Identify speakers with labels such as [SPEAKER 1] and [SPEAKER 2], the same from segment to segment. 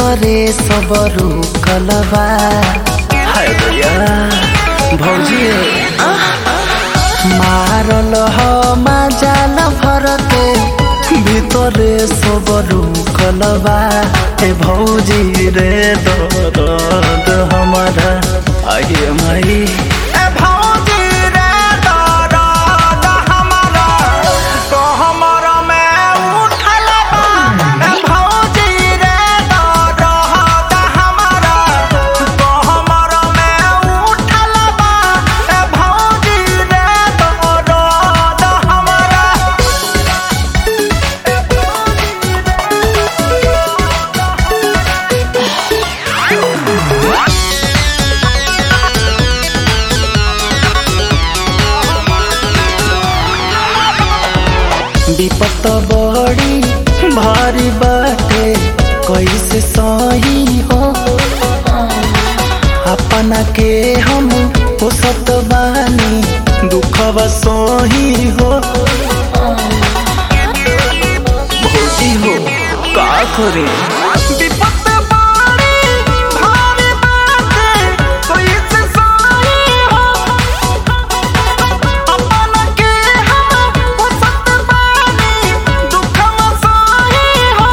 [SPEAKER 1] भीतरे सब रुकलबा हाय दया भौजी मारल ह माजाल भरते ভিতরে সব রুকলবা এ ভৌজি রে দরদ हमारा আগে মাই এ ভৌজি রে দরদ हमारा তো हमरा में उठलबा এ ভৌজি রে দরদ हमारा তো हमरा में उठलबा এ ভৌজি রে দরদ हमारा विपत बड़ी भारी बाटे कैसे सही हो अपना के हम पोसत बानी दुखवा सही हो भौजी हो का करे विपत बड़ी भारी बाटे कैसे सही हो अपना के हम पोसत बानी दुखवा सही हो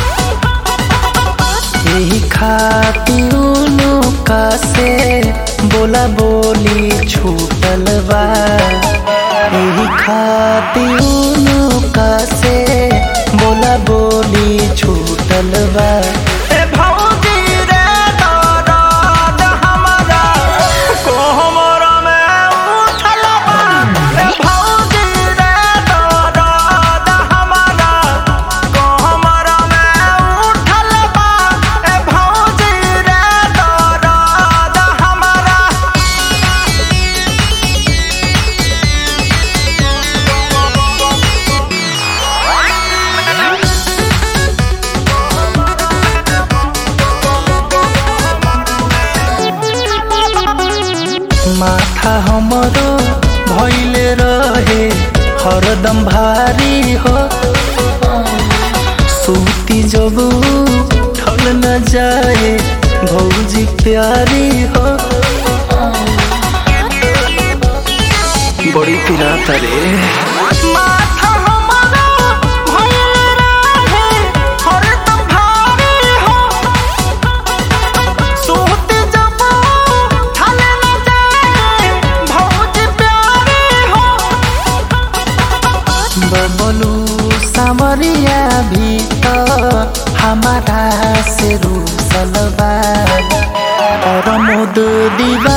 [SPEAKER 1] यही खातिर का से बोला बोली छूटल बा यही खातिर का से बोला बोली छूटल बा ए भौजी रे दरद हमारा को हमरा में उठल बा ए भौजी रे दरद हमारा को हमरा में उठल बा ए भौजी रे दरद हमारा माथा हमरो भइले रहे हरदम भारी हो सूती जब ठल न जाए भौजी प्यारी हो बड़ी पिरात रे माथा हमरो भइले रहे हरदम भारी हो सोते जब थाले न जाए भौज प्यारे हो बबलू सामरिया भी तो हमारा से रूसलबा और मुद दीवा